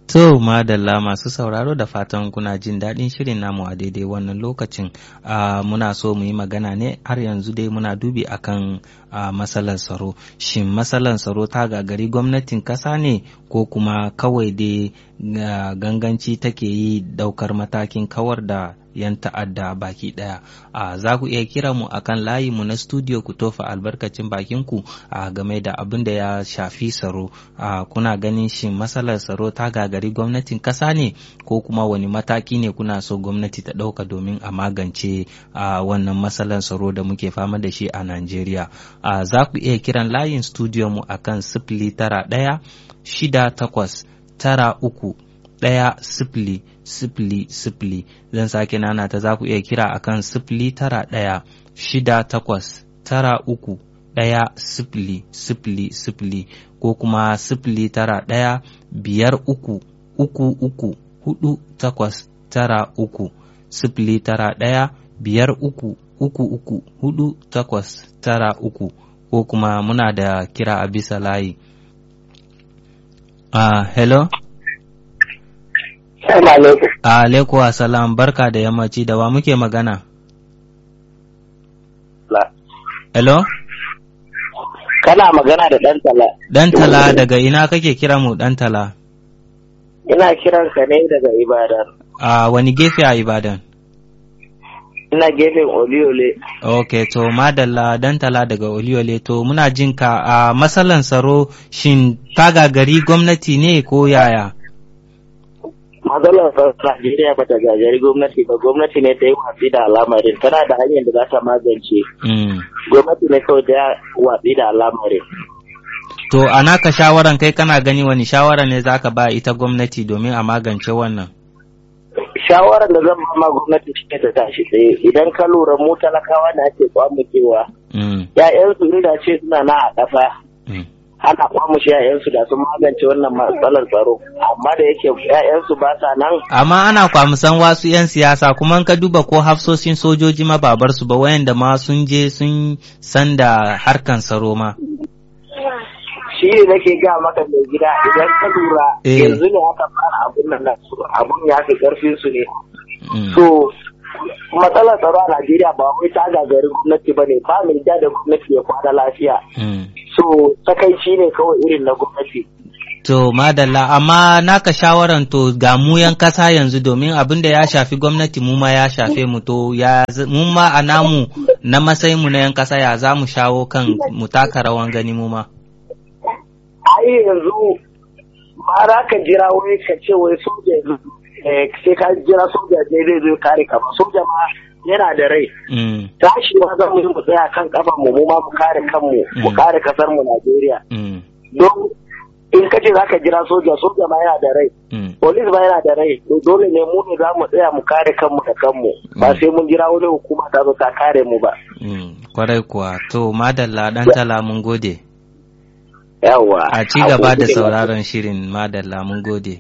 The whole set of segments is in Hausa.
To madalla masu sauraro da fatan kuna jin daɗin shirin namu a daidai wannan lokacin uh, muna so mu yi magana ne har yanzu dai muna dubi akan uh, matsalar tsaro shin matsalar tsaro ta gagari gwamnatin ƙasa ne ko kuma kawai dai uh, ganganci take yi ɗaukar matakin kawar da 'yan ta'adda baki ɗaya a za ku iya kira mu akan layi mu na studio ku tofa albarkacin bakin ku a game da abin da ya shafi tsaro a kuna ganin shin matsalar tsaro ta gagari gwamnatin ƙasa ne ko kuma wani mataki ne kuna so gwamnati ta ɗauka domin a magance a wannan matsalar tsaro da muke fama da shi a Najeriya a za ku iya kiran layin studio mu akan sifili tara ɗaya shida takwas tara uku ɗaya sifili sifili sifili zan sake nana ta za ku iya kira akan sifili tara ɗaya shida takwas tara uku ɗaya sifili sifili sifili ko kuma sifili tara ɗaya biyar uku uku uku hudu takwas tara uku sifili tara ɗaya biyar uku uku uku hudu takwas tara uku ko kuma muna da kira a bisa layi. Uh, hello? Alaikum salam barka da yammaci da wa muke magana? Hello? Kana magana da ɗan tala. Ɗan tala daga ina kake kira mu ɗan tala? Ina kiranka ne daga Ibadan. A wani gefe a Ibadan? Ina gefen Oliole. Ok, to madalla ɗan tala daga Oliole to muna jin ka a matsalan tsaro shin ta gagari gwamnati ne ko yaya? matsalar Najeriya ba ta gagari gwamnati ba gwamnati ne ta yi watsi da al'amarin tana da hanyar da za ta magance gwamnati ne kawai ta watsi da al'amarin to a naka shawaran kai kana gani wani shawara ne za ka ba ita gwamnati domin a magance wannan shawarar da zan ma gwamnati shi ta tashi tsaye idan ka lura mu talakawa da ake kwamukewa ya'yansu inda ce suna na a ƙasa ana kwamushe ‘ya'yansu da sun magance wannan matsalar tsaro amma da yake ‘ya'yansu ba sa nan. Amma ana kwamusan wasu ‘yan siyasa kuma ka duba ko hafsoshin sojoji ma babar su ba wayanda ma sun je sun san da harkan tsaro ma. Shi ne nake ga maka mai gida idan ka lura yanzu ne aka fara abun nan abun ya fi karfin su ne. So matsalar tsaro a Najeriya ba wai ta gagari gwamnati ba ne ba mai da gwamnati ya kwana lafiya. So takaici ne kawai irin na gwamnati. To madalla amma naka shawaran to ga mu yan kasa yanzu domin abin da ya shafi gwamnati mu ma ya shafe mu to ya mu ma a namu na matsayin mu na yan kasa ya za mu shawo kan mu taka rawan gani mu ma. Ai yanzu ba za ka jira wai ka ce wai soja sai ka jira soja ne zai zo kare ka ba soja ma yana da rai. Tashi ma za mu yi mu tsaya kan kafa mu mu ma mu kare kanmu mu kare kasar mu Najeriya. Don in ka ce za ka jira soja soja ma yana da rai. Polis ma yana da rai. Dole ne mu ne za mu tsaya mu kare kanmu da kanmu. Ba sai mun jira wani hukuma ta zo ta kare mu ba. Kwarai kuwa to madalla dan tala mun gode. Yawwa. A ci gaba da sauraron shirin madalla mun gode.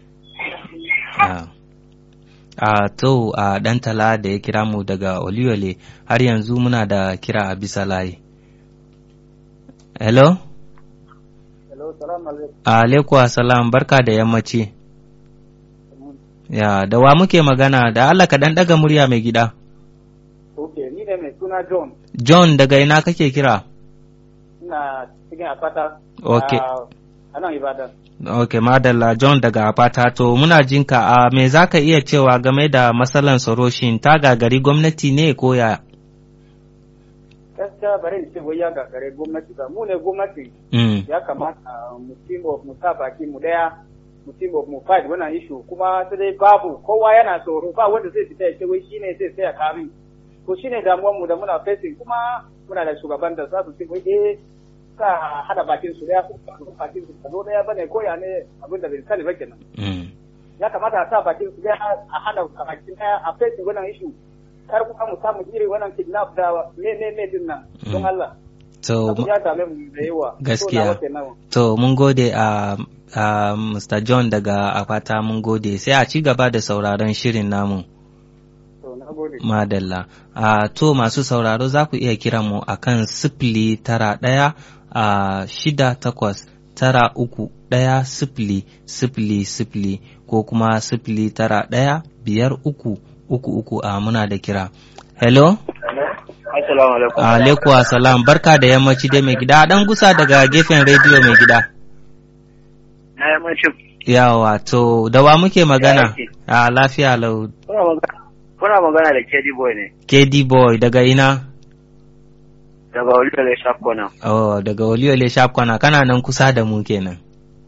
a to a ɗan tala da ya kira mu daga Oliyole har yanzu muna da kira a bisa layi. Hello? Hello, salam alaikum. Alaikum salam barka da yammaci. Ya, da wa muke magana da Allah ka ɗan ɗaga murya mai gida. Ok, ni ne mai suna John. John daga ina kake kira? Ina cikin Akpata. Ok. A nan Ibadan. Ok, madalla John daga Apata to muna jinka a me za ka iya cewa game da matsalan tsaro shin ta gagari gwamnati ne ko ya? Gaskiya bari in ce wai ya gagare gwamnati ba mu ne gwamnati ya kamata mu team of mu sa baki mu daya mu team of mu fight wannan issue kuma sai dai babu kowa yana tsoro ba wanda zai fita ya ce wai shine zai tsaya kamin to shine damuwar mu da muna facing kuma muna da shugaban da za su ce wai eh sa hada bakin su daya bakin su zo daya bane ko ya ne abin da bai sani ba kenan ya kamata a sa bakin su daya a hada bakin daya a fesa wannan issue kar kuma mu samu iri wannan kidnap da me me me din nan don Allah to ya dame mu da yawa gaskiya to mun gode a a Mr. John daga Afata mun gode sai a ci gaba da sauraron shirin namu Madalla. A to masu sauraro za ku iya kiran mu a kan sifili tara ɗaya a shida takwas tara uku ɗaya sifili sifili sifili ko kuma sifili tara ɗaya biyar uku uku uku a muna da kira. Hello? Assalamu alaikum. Alaikum assalam barka da yammaci dai mai gida dan gusa daga gefen rediyo mai gida. Na yammacin. Yawa to da wa muke magana? A lafiya lau. Kuna magana da KD Boy ne. KD Boy daga ina? Daga Oluyole Sharp Corner. Oh, daga Oluyole Sharp Corner kana nan kusa da mu kenan.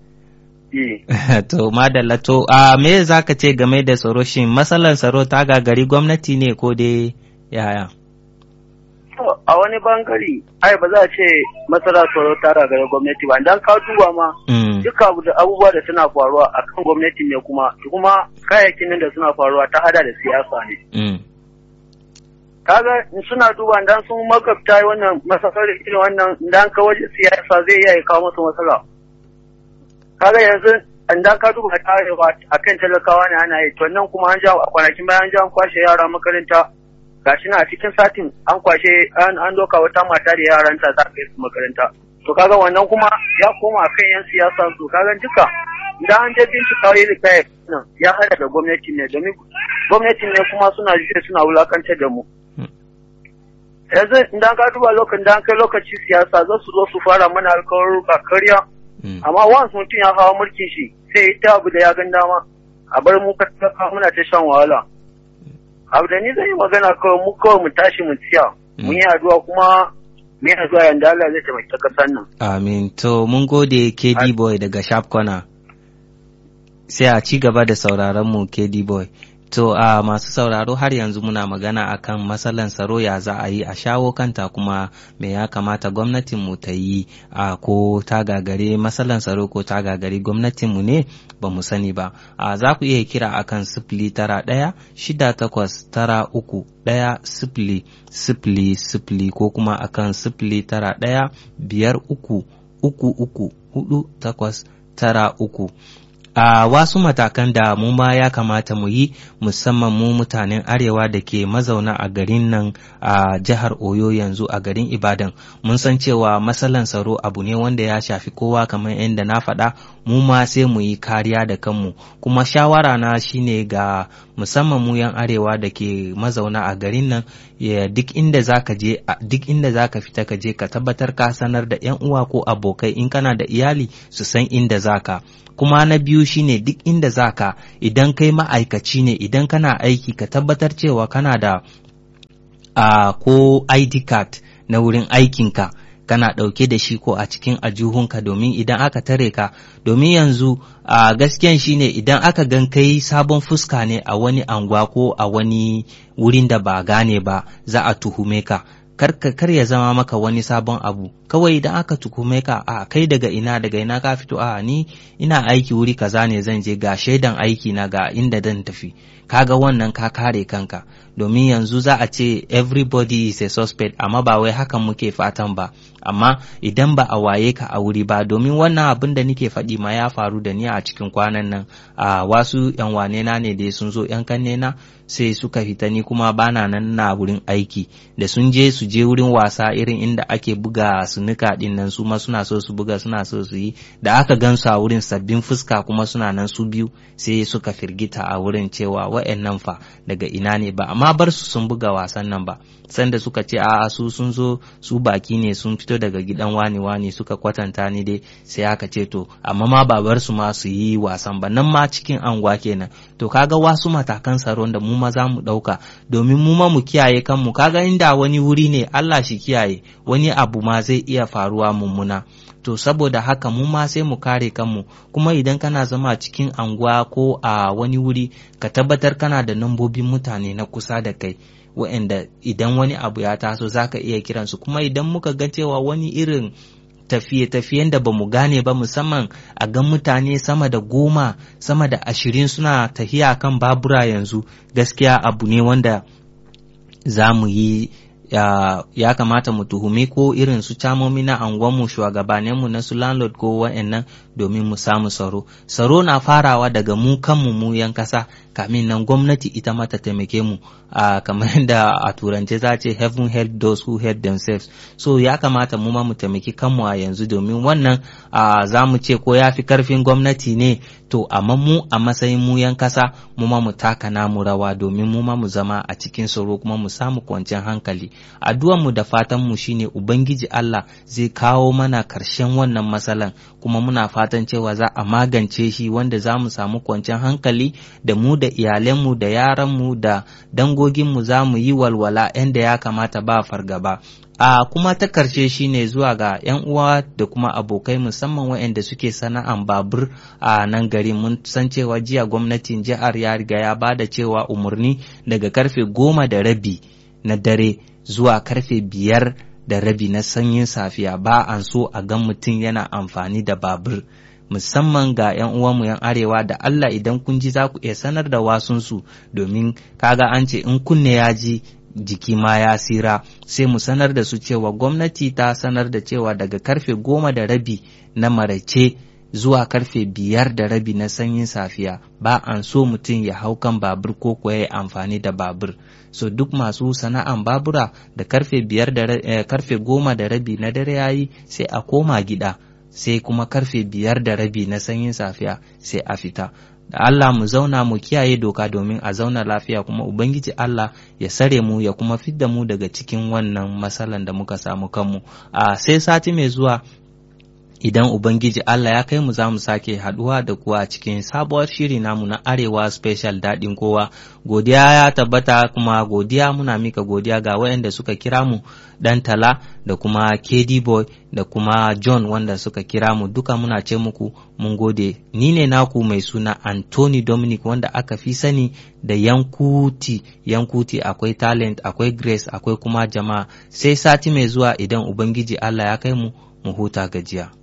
to madalla to a me za ka ce game da tsaro shin matsalar tsaro ta gagari gwamnati ne ko dai yaya? a wani bangare ai ba za a ce matsalar tsaro ta gagari gwamnati ba idan ka duba ma duka abubuwa da suna faruwa a kan gwamnati ne kuma kuma kayayyakin nan da suna faruwa ta hada da siyasa ne. kaga suna duba idan sun magabta wannan matsalar irin wannan idan ka waje siyasa zai iya kawo masu matsala. kaga yanzu an da ka duba tarewa a kan talakawa ne ana yi to nan kuma an ja kwanakin bayan an ja an kwashe yara makaranta gashi na a cikin satin an kwashe an doka wata mata da yaranta za kai su makaranta to kaga wannan kuma ya koma kan yan siyasa su kaga duka idan an je bincika yi kai nan ya hada da gwamnati ne domin gwamnati ne kuma suna juya suna wulakantar da mu yanzu idan ka duba lokacin da an kai lokaci siyasa za su zo su fara mana alkawaruka karya amma once mutum ya hawa mulkin shi sai ya ta abu da ya gan dama a bar mu ka muna ta shan wahala abu da ni zai yi magana kawai mu kawai mu tashi mu tsiya mun yi addu'a kuma mun yi addu'a yanda Allah zai taimaki kasan nan amin to mun gode KD boy daga Sharp Corner sai a ci gaba da sauraron mu KD boy To a uh, masu sauraro har yanzu muna magana akan matsalan tsaro ya za a yi a shawo kanta kuma me ya kamata gwamnatinmu ta yi a uh, ko ta gagare matsalan tsaro ko ta gagare gwamnatinmu ne ba mu sani ba. A uh, za ku iya kira akan sifili tara ɗaya shida takwas tara uku ɗaya sifili sifili sifili ko kuma akan sifili tara ɗaya biyar uku uku uku hudu takwas tara uku. a uh, wasu matakan da mu ma ya kamata mu yi musamman mu mutanen arewa da ke mazauna a garin nan a uh, jihar oyo yanzu a garin ibadan mun san cewa matsalan tsaro abu ne wanda ya shafi kowa kamar yadda na faɗa mu ma sai mu yi kariya da kanmu kuma shawara na shine ga musamman mu yan arewa da ke mazauna a garin nan ya duk inda zaka je duk inda zaka fita ka je ka tabbatar ka sanar da yan uwa ko abokai in kana da iyali su san inda zaka kuma na biyu shine duk inda zaka idan kai ma'aikaci ne idan kana aiki ka tabbatar cewa kana da uh, ko ID card na wurin aikinka kana ɗauke da shi ko a cikin ajuhunka domin idan aka tare ka domin yanzu a uh, gaskiyan shine idan aka gan kai sabon fuska ne a wani anguwa ko a wani wurin da ba gane ba za a tuhume ka kar kar ya zama maka wani sabon abu kawai idan aka tukume ka a kai daga ina daga ina ka fito a ni ina aiki wuri kaza ne zan je ga shaidan aiki na ga inda zan tafi kaga wannan ka kare kanka domin yanzu za a ce everybody is a suspect amma ba wai hakan muke fatan ba amma idan ba a waye ka a wuri ba domin wannan abin da nike faɗi ma ya faru da ni a cikin kwanan nan a wasu yan wane na ne da sun zo yan kanne na sai suka fita ni kuma bana nan na wurin aiki da sun je su je wurin wasa irin inda ake buga sunuka din nan su ma suna so su buga suna so su yi da aka gan su a wurin sabbin fuska kuma suna nan su biyu sai suka firgita a wurin cewa wa'annan fa daga ina ne ba amma bar su sun buga wasan nan ba sanda suka ce a'a su sun zo su baki ne sun fito daga gidan wani wani suka kwatanta ni dai sai aka ce to amma ma ba bar su ma su yi wasan ba nan ma cikin anguwa kenan to kaga wasu matakan tsaron da mu ma za mu ɗauka domin mu ma mu kiyaye kanmu kaga inda wani wuri ne Allah shi kiyaye wani abu ma zai iya faruwa mummuna to saboda haka mu ma sai mu kare kanmu kuma idan kana zama cikin anguwa ko a wani wuri ka tabbatar kana da nambobin mutane na kusa da kai wa'anda idan wani abu ya taso zaka iya kiransu kuma idan muka ga cewa wani irin tafiye-tafiyen da ba mu gane ba musamman a gan mutane sama da goma sama da ashirin suna tafiya kan babura yanzu gaskiya abu ne wanda za mu yi ya, ya kamata mu tuhumi ko irin su camomi na anguwanmu shugabaninmu na su landlord ko wa'annan domin mu samu tsaro tsaro na farawa daga mu kanmu mu yan kasa kamin nan gwamnati ita mata taimake mu a kamar yadda a turance za ce heaven help those who help themselves so ya kamata mu ma mu taimaki kanmu a yanzu domin wannan za mu ce ko ya fi karfin gwamnati ne to amma mu a matsayin mu yan kasa mu ma mu taka namu rawa domin mu ma mu zama a cikin tsaro kuma mu samu kwanciyar hankali addu'ar mu da fatan mu shine ubangiji Allah zai kawo mana karshen wannan matsalan kuma muna fatan cewa za a magance shi wanda za mu samu kwanciyar hankali da mu da iyalanmu da yaranmu da dangoginmu za mu yi walwala yadda ya kamata ba fargaba a kuma ta karshe shine zuwa ga 'yan uwa da kuma abokai musamman waɗanda suke sana'an babur a nan gari mun san cewa jiya gwamnatin jihar ya riga ya ba da cewa umarni daga karfe goma da rabi na dare zuwa karfe biyar da rabi na sanyin safiya ba an so a gan mutum yana amfani da babur musamman ga 'yan uwanmu 'yan arewa da Allah idan kun ji za ku iya sanar da wasunsu domin kaga an ce in kunne ya ji jiki ma ya sira sai mu sanar da su cewa gwamnati ta sanar da cewa daga karfe goma da rabi na maraice zuwa karfe biyar da rabi na sanyin safiya ba an so mutum ya hau kan babur ko kuwa ya amfani da babur so duk masu sana'an babura da karfe biyar da eh, karfe goma da rabi na dare yayi sai a koma gida sai kuma karfe biyar da rabi na sanyin safiya sai a fita da Allah mu zauna mu kiyaye doka domin a zauna lafiya kuma Ubangiji Allah ya sare mu ya kuma fidda mu daga cikin wannan matsalan da muka samu kanmu a sai sati mai zuwa idan Ubangiji Allah ya kai mu za mu sake haduwa da kuwa a cikin sabuwar shiri namu na Arewa Special daɗin kowa. Godiya ya tabbata kuma godiya muna mika godiya ga waɗanda suka kira mu ɗan tala da kuma KD Boy da kuma John wanda suka kira mu duka muna ce muku mun gode. Ni ne naku mai suna Anthony Dominic wanda aka fi sani da Yankuti. Yankuti akwai talent, akwai grace, akwai kuma jama'a. Sai sati mai zuwa idan Ubangiji Allah ya kai mu mu huta gajiya.